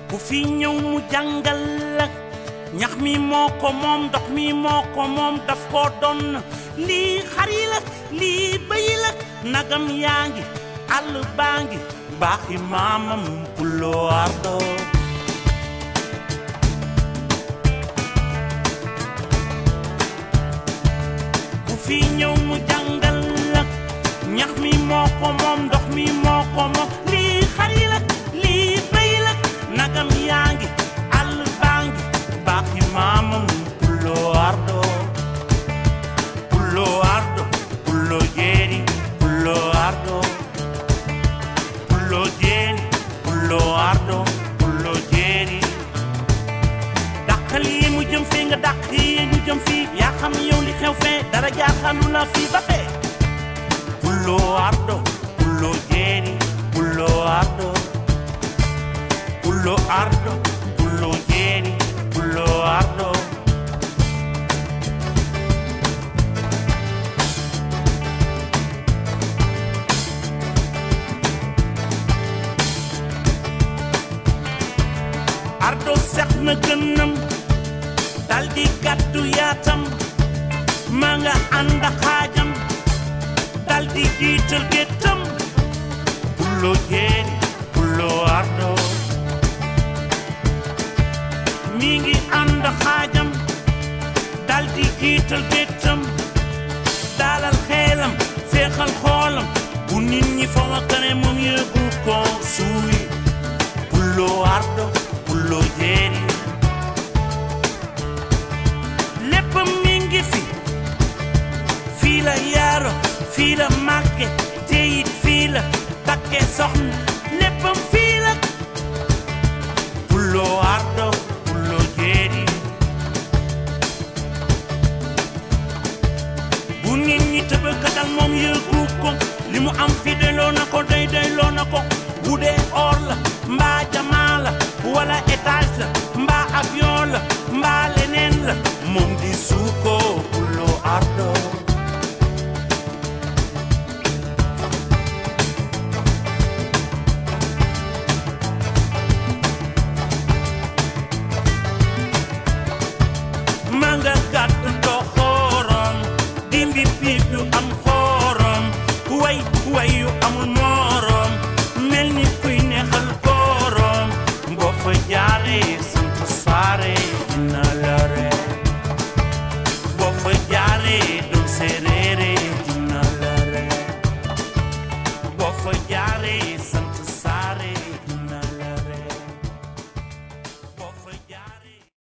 ku fi ñëw mu jàngal la ñax mi moo ko moom ndox mi moo ko moom daf koo doon lii xar yi la lii bëy la nagam yaa ngi àll baa ngi baaxi maamam puloo ardo ku fi ñëw mu jàngal la ñax mi moo ko moom ndox mi moo ko moom lii xar yi la lii bëy la nagam yaa ngi àll baa ngi baaxi maamam puloo ardo puloo ardo puloo jeeri puloo ardo puloo jeeri puloo ardo puloo jeeri dàqal yi mu jëm fee nga dàq yi ñu jëm fii yaa xam yow li xew fee dara jaaxalu la fii ba fee puloo ardo puloo jeeri puloo ardo puloo ardo puloo jeeri puloo ardo ardo sex na gënam dal di gàddu yaatam ma nga ànd ak xaajam dal di jiital géttam pullo jeeri pullo ardo mi ngi ànd ak xaajam dal di jiital géttam dalal xeelam féexal xoolam bu nit ñi fa wakkane moom yëgu ko suuy pullo ardo pullo jeeri léppam mi ngi fi fii la yaaro fii la màgge te it fii la takke soxna léppam fii la pullo ardo pullo jeeri bu nit ñi tëbëkkatal moom yëgu ko li mu am fi doyloo na ko doy doyloo na ko bu dee or la mbaa jamaa la wala étage la mbaa avion la mbaa leneen la moom di suuko pullo ardo ma nga gàtt doxorom dimbi piip yu am xorom way way yu amul morom mel ni kuy neexal korom boo fa jaaree